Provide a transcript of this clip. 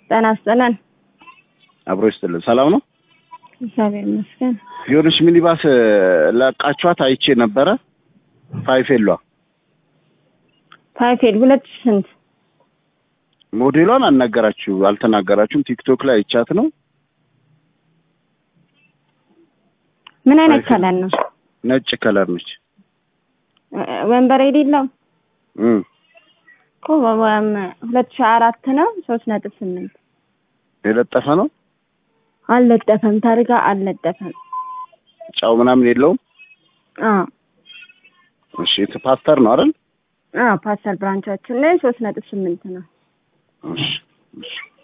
ጤና ይስጥልን። አብሮ ይስጥልን። ሰላም ነው። እግዚአብሔር ይመስገን። የሆነች ሚኒባስ ለቃችኋት አይቼ ነበረ። ፋይፌሏ ፋይፌል ሁለት ሺህ ስንት ሞዴሏን አልነገራችሁ አልተናገራችሁም። ቲክቶክ ላይ አይቻት ነው። ምን አይነት ፋይፌል። ከለር ነው? ነጭ ከለር ነች። እ- ወንበር የሌለው እም እኮ ወም ሁለት ሺህ አራት ነው ሶስት ነጥብ ስምንት የለጠፈ ነው። አልለጠፈም። ታርጋ አልለጠፈም። ጫው ምናምን የለውም። አዎ እሺ ፓስተር ነው አይደል? አዎ ፓስተር ብራንቻችን ላይ ሶስት ነጥብ ስምንት ነው። እሺ እሺ